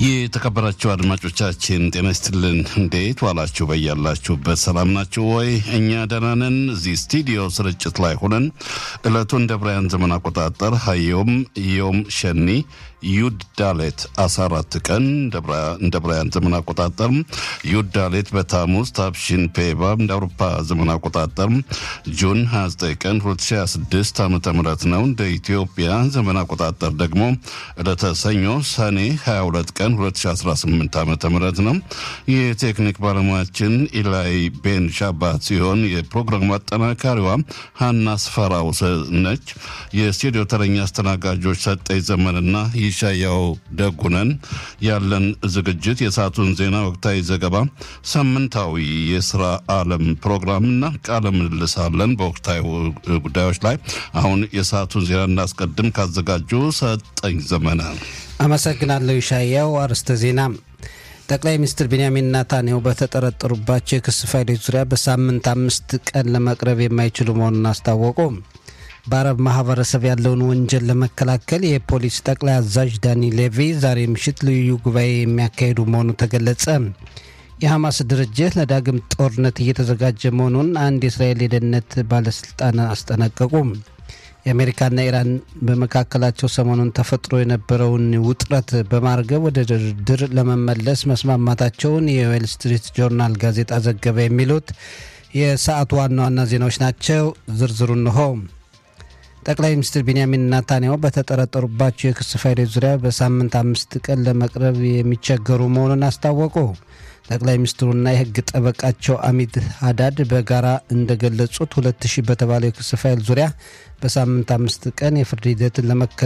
የተከበራችሁ አድማጮቻችን ጤና ይስጥልን። እንዴት ዋላችሁ? በያላችሁበት ሰላም ናችሁ ወይ? እኛ ደህና ነን። እዚህ ስቱዲዮ ስርጭት ላይ ሆነን ዕለቱን እንደ ብራያን ዘመን አቆጣጠር ሀዮም ዮም ሸኒ ዩድ ዳሌት 14 ቀን እንደ ብራያን ዘመን አቆጣጠር ዩድ ዳሌት በታሙዝ ታብሺን ፔባ እንደ አውሮፓ ዘመን አቆጣጠር ጁን 29 ቀን 2026 ዓ ም ነው። እንደ ኢትዮጵያ ዘመን አቆጣጠር ደግሞ ዕለተ ሰኞ ሰኔ 22 ቀን 2018 ዓ ም ነው። የቴክኒክ ባለሙያችን ኢላይ ቤን ሻባት ሲሆን የፕሮግራሙ አጠናካሪዋ ሀና ስፈራው ነች። የስቱዲዮ ተረኛ አስተናጋጆች ሰጠኝ ዘመንና ይሻያው ደጉነን። ያለን ዝግጅት የሰዓቱን ዜና፣ ወቅታዊ ዘገባ፣ ሳምንታዊ የስራ ዓለም ፕሮግራምና ቃለ ምልልስ አለን በወቅታዊ ጉዳዮች ላይ። አሁን የሰዓቱን ዜና እናስቀድም። ካዘጋጁ ሰጠኝ ዘመነ አመሰግናለሁ። ይሻያው አርዕስተ ዜና ጠቅላይ ሚኒስትር ቤንያሚን ናታንያሁ በተጠረጠሩባቸው የክስ ፋይሎች ዙሪያ በሳምንት አምስት ቀን ለመቅረብ የማይችሉ መሆኑን አስታወቁ። በአረብ ማህበረሰብ ያለውን ወንጀል ለመከላከል የፖሊስ ጠቅላይ አዛዥ ዳኒ ሌቪ ዛሬ ምሽት ልዩ ጉባኤ የሚያካሂዱ መሆኑ ተገለጸ። የሐማስ ድርጅት ለዳግም ጦርነት እየተዘጋጀ መሆኑን አንድ የእስራኤል የደህንነት ባለስልጣን አስጠነቀቁ። የአሜሪካና ኢራን በመካከላቸው ሰሞኑን ተፈጥሮ የነበረውን ውጥረት በማርገብ ወደ ድርድር ለመመለስ መስማማታቸውን የዌል ስትሪት ጆርናል ጋዜጣ ዘገበ። የሚሉት የሰዓቱ ዋና ዋና ዜናዎች ናቸው። ዝርዝሩ እንሆ። ጠቅላይ ሚኒስትር ቤንያሚን ናታንያሁ በተጠረጠሩባቸው የክስ ፋይሎች ዙሪያ በሳምንት አምስት ቀን ለመቅረብ የሚቸገሩ መሆኑን አስታወቁ። ጠቅላይ ሚኒስትሩና የሕግ ጠበቃቸው አሚድ ሀዳድ በጋራ እንደገለጹት ሁለት ሺህ በተባለው የክስ ፋይል ዙሪያ በሳምንት አምስት ቀን የፍርድ ሂደትን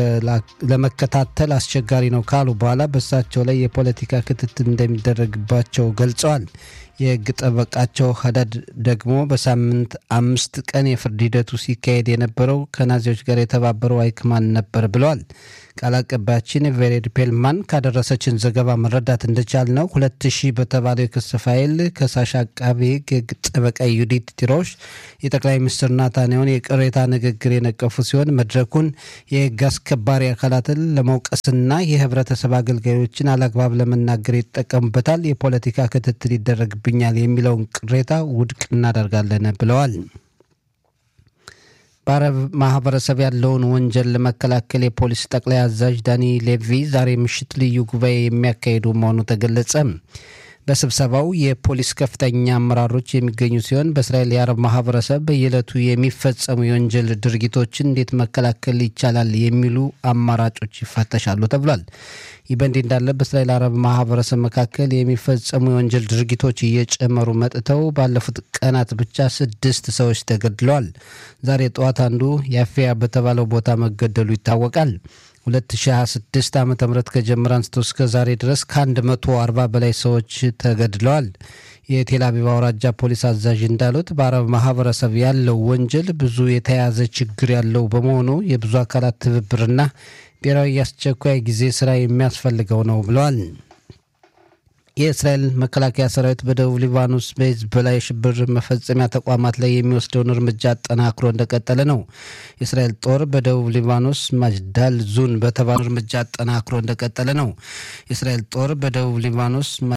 ለመከታተል አስቸጋሪ ነው ካሉ በኋላ በእሳቸው ላይ የፖለቲካ ክትትል እንደሚደረግባቸው ገልጸዋል። የህግ ጠበቃቸው ሀዳድ ደግሞ በሳምንት አምስት ቀን የፍርድ ሂደቱ ሲካሄድ የነበረው ከናዚዎች ጋር የተባበረው አይክማን ነበር ብለዋል። ቃል አቀባያችን ቬሬድ ፔልማን ካደረሰችን ዘገባ መረዳት እንደቻል ነው ሁለት ሺህ በተባለው የክስ ፋይል ከሳሽ አቃቤ ህግ ጠበቃ ዩዲት ቲሮሽ የጠቅላይ ሚኒስትር ናታንያሁን የቅሬታ ንግግር የነቀፉ ሲሆን መድረኩን የህግ አስከባሪ አካላትን ለመውቀስና የህብረተሰብ አገልጋዮችን አላግባብ ለመናገር ይጠቀሙበታል፣ የፖለቲካ ክትትል ይደረግብኛል የሚለውን ቅሬታ ውድቅ እናደርጋለን ብለዋል። በአረብ ማህበረሰብ ያለውን ወንጀል ለመከላከል የፖሊስ ጠቅላይ አዛዥ ዳኒ ሌቪ ዛሬ ምሽት ልዩ ጉባኤ የሚያካሂዱ መሆኑ ተገለጸ። በስብሰባው የፖሊስ ከፍተኛ አመራሮች የሚገኙ ሲሆን በእስራኤል የአረብ ማህበረሰብ በየዕለቱ የሚፈጸሙ የወንጀል ድርጊቶችን እንዴት መከላከል ይቻላል የሚሉ አማራጮች ይፈተሻሉ ተብሏል። ይህ በእንዲህ እንዳለ በእስራኤል አረብ ማህበረሰብ መካከል የሚፈጸሙ የወንጀል ድርጊቶች እየጨመሩ መጥተው ባለፉት ቀናት ብቻ ስድስት ሰዎች ተገድለዋል። ዛሬ ጠዋት አንዱ ያፊያ በተባለው ቦታ መገደሉ ይታወቃል። 2026 ዓ ም ከጀመረ አንስቶ እስከ ዛሬ ድረስ ከ140 በላይ ሰዎች ተገድለዋል። የቴል አቪቭ አውራጃ ፖሊስ አዛዥ እንዳሉት በአረብ ማህበረሰብ ያለው ወንጀል ብዙ የተያያዘ ችግር ያለው በመሆኑ የብዙ አካላት ትብብርና ብሔራዊ የአስቸኳይ ጊዜ ስራ የሚያስፈልገው ነው ብለዋል። የእስራኤል መከላከያ ሰራዊት በደቡብ ሊባኖስ በሂዝቦላ የሽብር መፈጸሚያ ተቋማት ላይ የሚወስደውን እርምጃ አጠናክሮ እንደቀጠለ ነው። የእስራኤል ጦር በደቡብ ሊባኖስ ማጅዳል ዙን በተባለው እርምጃ አጠናክሮ እንደቀጠለ ነው። የእስራኤል ጦር በደቡብ ሊባኖስ